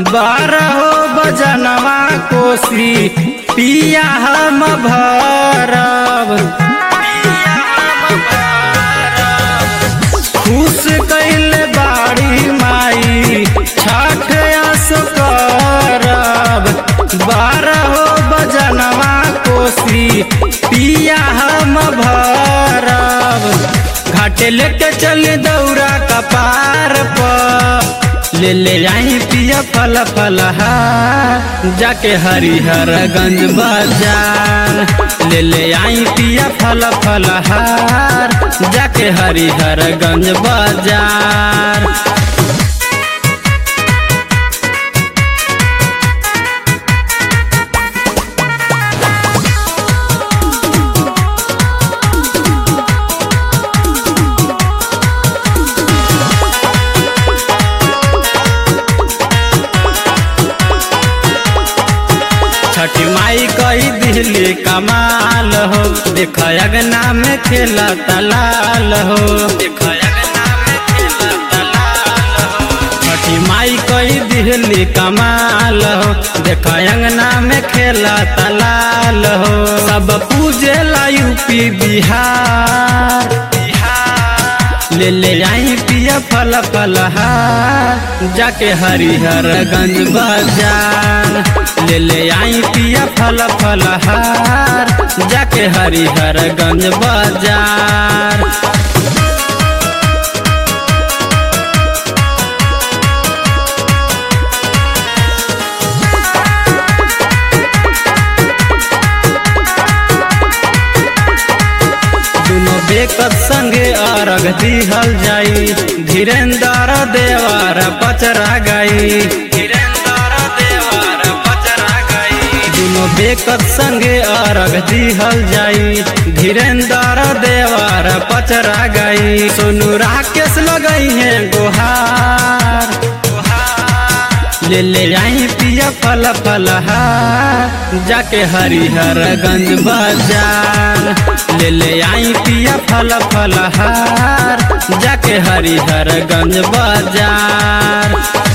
बारहो बजनवा कोसी पिया हम भरब खुश कैल बाड़ी माई छठ आस करब बारहो बजनवा कोसी पिया हम भरब घाटे लेके चल दौरा कपार पर ले ले आई पिया फल फल जाके हरिहर गंज बाजार ले ले आई पिया फल फल जाके हरिहर गंज बाजार छठी माई कई दिल्ली कमाल हो देख अगना में खेला तलाल हो देख अगना में खेला तलाल हो छठी माई कई दिल्ली कमाल हो देख अंगना में खेला तलाल हो सब पूजे ला यूपी बिहार ले ले आई पिया फल फल जाके हरिहर गंज बाजार ले ले आई पिया फल फल जाके हरिहर गंज बाजार दुनो बेकत संगे अर्घ दिहल जाई धीरेन्द्र देवर पचरा गई धीरेन्द्र देवर पचरा गई दुनो बेकत संगे अर्घ दिहल जाई धीरेन्द्र देवर पचरा गई सोनू राकेश लगई है गुहार ले ले आई पिया फल फल जाके हरिहर गंज बाजार ले ले आई पिया फल फल जाके हरिहर गंज बाजार